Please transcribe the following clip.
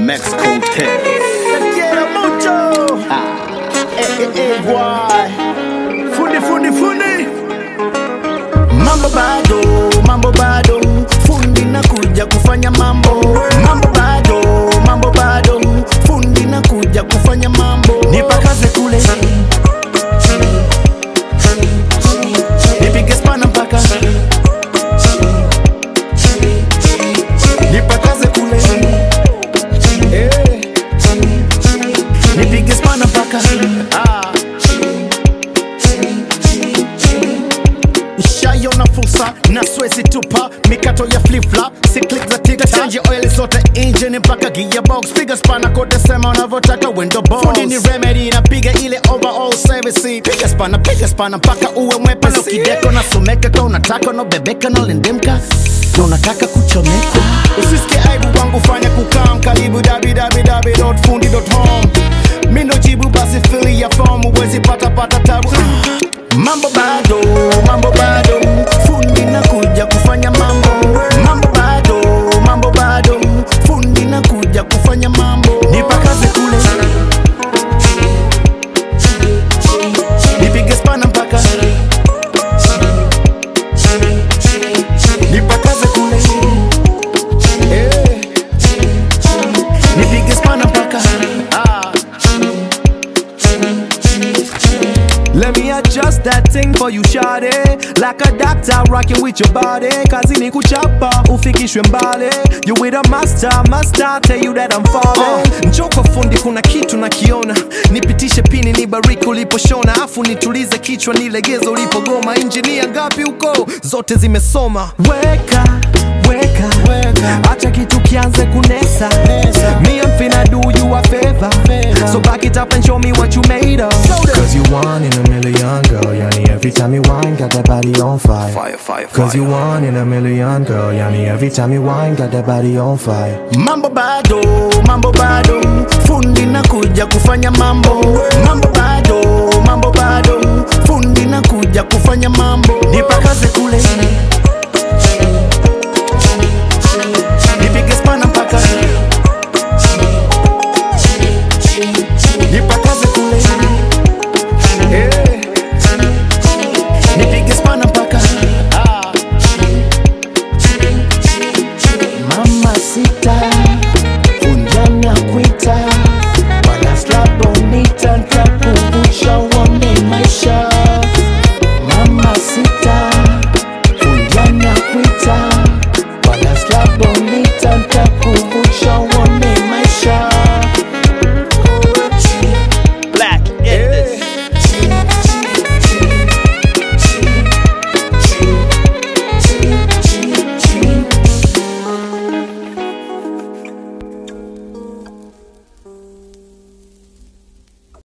Mexico Tales. Quiero mucho. Eh, eh, eh, guay. Fundi, fundi, fundi. Mambo bado, mambo bado. Fundi nakuja kufanya mambo. Mambo bado, mambo bado. Fundi nakuja kufanya mambo. Nipakaze kule. Nipige spana mpaka. Nipakaze kule. Eh. Nipige spana mpaka. Ah. Nishaiona fursa na swezi tupa mikato ya flip-flop si click za tiktok change oil zote engine mpaka gearbox piga spana kote sema unavyotaka window box fundi ni remedy napiga ile overall service piga spana piga spana mpaka uwe mwepesi kideko nasomeka ka unataka unabebeka nalendemka na unataka kuchomeka usisikie aibu wangu fanya kukam karibu www.fundi.home mi ndo jibu basi fili ya fomu uwezi pata pata tabu Mambo bado, mambo bado, fundi nakuja kufanya mambo. Mambo bado, mambo bado, fundi nakuja kufanya mambo. Nipakaze kule, nipige spana mpaka, nipakaze kule, eh, nipige spana mpaka, ah. Let me adjust that thing for you shawty Like a doctor rocking with your body Kazi ni kuchapa, ufikishwe mbali You with a master, master tell you that I'm falling uh, Njoo kwa fundi kuna kitu nakiona Nipitishe pini nibariki uliposhona Afu nitulize kichwa nilegeze ulipogoma Injinia ngapi huko, zote zimesoma Weka, weka, Weka. Acha kitu kianze kunesa Nesa. Me I'm finna do you a favor Favor. So back it up and show me what you made of Cause you one in a million girl Yani every time you whine got that body on fire Fire, fire, Cause you one in a million girl Yani every time you whine got that body on fire Mambo bado, mambo bado, fundi nakuja kufanya mambo. Mambo bado, mambo bado, fundi nakuja kufanya mambo. Nipakaze kule,